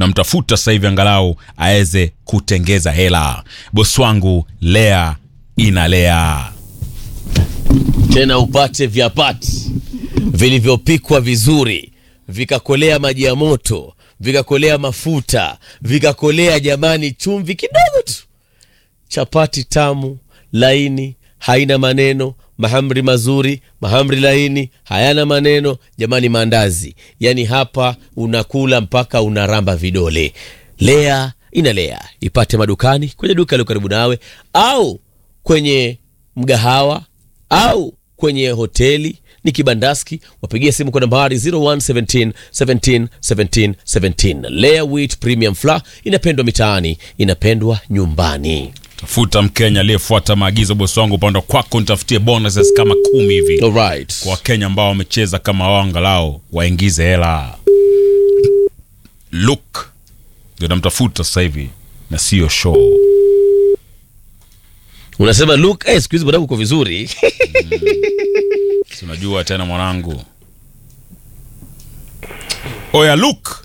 namtafuta sasa hivi angalau aweze kutengeza hela bosi wangu lea inalea tena upate vyapati vilivyopikwa vizuri vikakolea maji ya moto vikakolea mafuta vikakolea jamani chumvi kidogo tu chapati tamu laini haina maneno mahamri mazuri mahamri laini hayana maneno jamani maandazi yaani hapa unakula mpaka unaramba vidole lea inalea ipate madukani kwenye duka lio karibu nawe au kwenye mgahawa au kwenye hoteli ni kibandaski wapigie simu kwa nambari 0117 17 17 17 Lea wheat premium flour inapendwa mitaani inapendwa nyumbani tafuta mkenya aliyefuata maagizo bosi wangu upande wa kwako nitafutie bonuses kama kumi hivi Alright. kwa wakenya ambao wamecheza kama wao angalau waingize hela luk ndio namtafuta sasa hivi na sio show unasema look eh, siku hizi bwana uko vizuri Si unajua tena mwanangu oya luk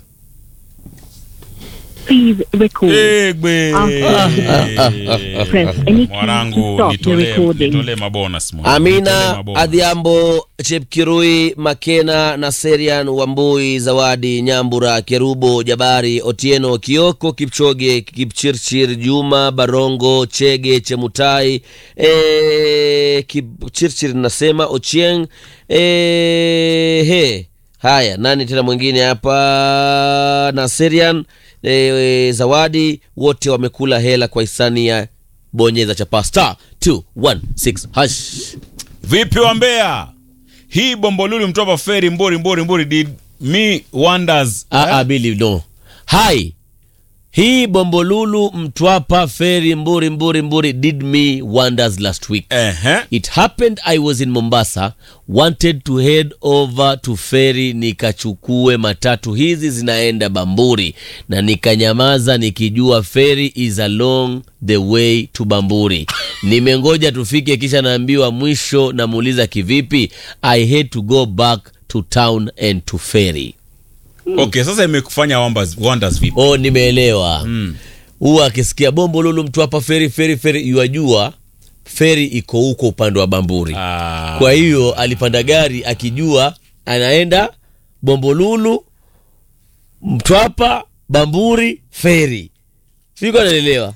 Please record. egbe Press any key to mwanangu stop the nitolee recording. nitolee mabonus mwanangu. Nitolee amina mabonus. adhiambo chepkirui makena na serian wambui zawadi nyambura kerubo jabari otieno kioko kipchoge kipchirchir juma barongo chege chemutai e, kipchirchir nasema ochieng e, he haya nani tena mwingine hapa na serian e, zawadi wote wamekula hela kwa hisani ya bonyeza chapa star 216 hash vipi wa Mbeya? hii bombolulu mtopa feri mbori mbori mbori did me wonders Ah, ah, Billy, no. Hi. Hii Bombolulu Mtwapa Ferry Mburi Mburi Mburi did me wonders last week. Ehe. It happened I was in Mombasa, wanted to head over to ferry nikachukue matatu hizi zinaenda Bamburi na nikanyamaza nikijua ferry is along the way to Bamburi. Nimengoja tufike kisha naambiwa mwisho namuuliza kivipi? I had to go back to town and to ferry. okay sasa imekufanya wonders, wonders vipi oh nimeelewa huwa akisikia bombo lulu mtu hapa feri feri feri yuajua feri iko huko upande wa bamburi Ah. kwa hiyo alipanda gari akijua anaenda bombolulu mtwapa bamburi feri siko anaelewa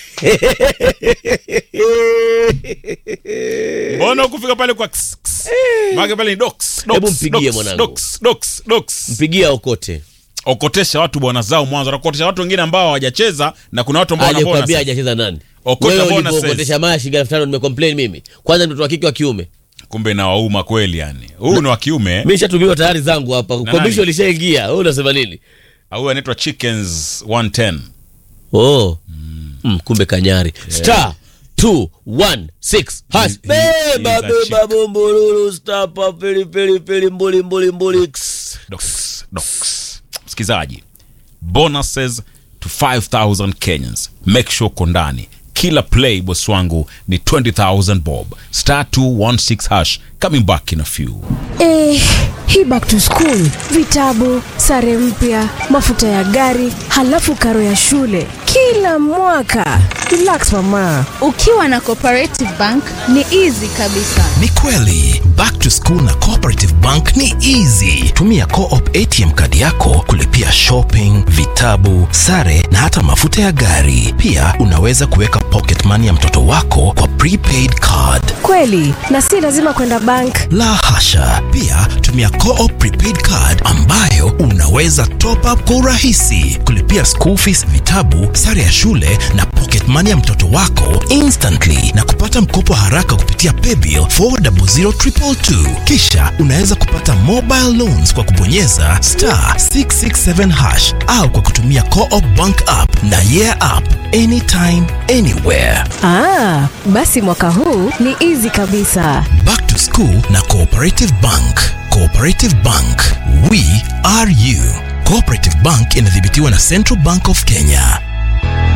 mbona ukufika pale kwa ks, ks. Maana pale ni docs, docs, Hebu mpigie docs, mwanangu. docs, docs, docs. mpigia okote okotesha watu bwana zao mwanzo nakotesha watu wengine ambao hawajacheza na kuna watu ambao wana alikwambia bonus. hajacheza nani Okota wewe bonuses. ulipookotesha maya shilingi elfu tano nimecomplain mimi kwanza ni mtoto wa kike wa kiume kumbe na wauma kweli yani huyu ni wa kiume mi shatumiwa tayari zangu hapa nani? komisho lishaingia wewe unasema nini huyu anaitwa chickens 110 oh mm, kumbe kanyari star 216 hash He- he- beba he is a beba chick. bombolulu stapa pili pili pili mbuli mbuli mbuli Ks. docs, docs. msikizaji bonuses to 5000 kenyans make sure uko ndani kila play boss wangu ni 20000 bob star 216 hash coming back in a few Eh, hii back to school, vitabu, sare mpya, mafuta ya gari, halafu karo ya shule kila mwaka. Relax mama. ukiwa na cooperative bank ni easy kabisa ni kweli back to school na cooperative bank ni easy tumia coop atm kadi yako kulipia shopping vitabu sare na hata mafuta ya gari pia unaweza kuweka pocket money ya mtoto wako kwa prepaid card Kweli, na si lazima kwenda bank. la hasha pia tumia coop prepaid card ambayo unaweza top up kwa urahisi kulipia school fees vitabu sare ya shule na pocket money ya mtoto wako instantly na kupata mkopo haraka kupitia paybill 400222 kisha unaweza kupata mobile loans kwa kubonyeza star 667 hash au kwa kutumia coop bank app na yeah app anytime anywhere Ah, basi mwaka huu ni easy kabisa. Back to School na Cooperative Bank. Cooperative Bank, we are you. Cooperative Bank inadhibitiwa na Central Bank of Kenya.